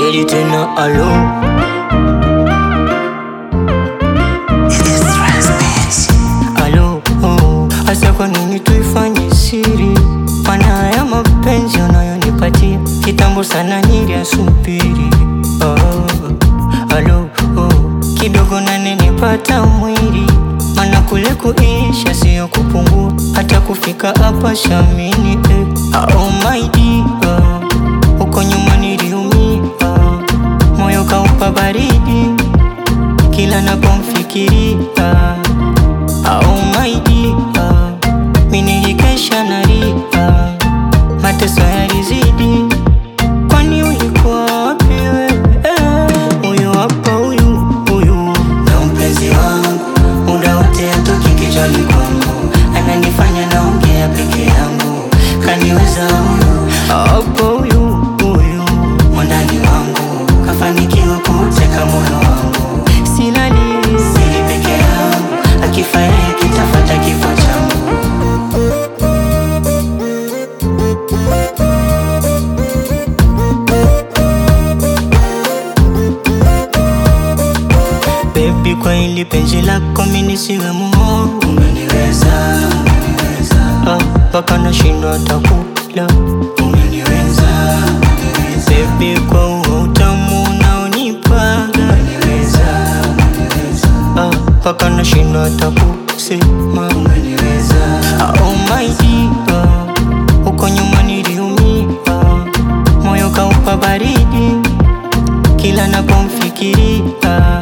Pili tena alo alo oh. Asa kwa nini tuifanye siri? Mana ya mapenzi unayonipatia kitambo sana niliasubiri oh. Alo oh. Kidogo nanenipata mwili mana kule kuisha sio kupungua hata kufika hapa shamini eh. Oh my dear huko nyuma niliumia moyo kaupa baridi kila napomfikiria Oh my dear mi nilikesha nalia mateso yalizidi kwani ulikuwa wapi wewe huyu hapa huyu huyu ndo mpenzi wangu muda wote atoki kichwani kwangu ananifanya naongea peke yangu kaniweza huyu hapo huyu huyu mwandani wangu kafanikiwa kuteka moyo wangu silali sili peke yangu akifariki kitafata kifo changu Baby, kwa hili penzi lako mimi nisiwe muovu, umeniweza, umeniweza, ah, mpaka nashindwa hata kula, umeniweza, umeniweza, baby, kwa huo utamu unaonipaga, umeniweza, umeniweza, ah, mpaka nashindwa hata kusema, umeniweza, ah, oh my dear, huko nyuma niliumia, moyo kaupa baridi kila napomfikiria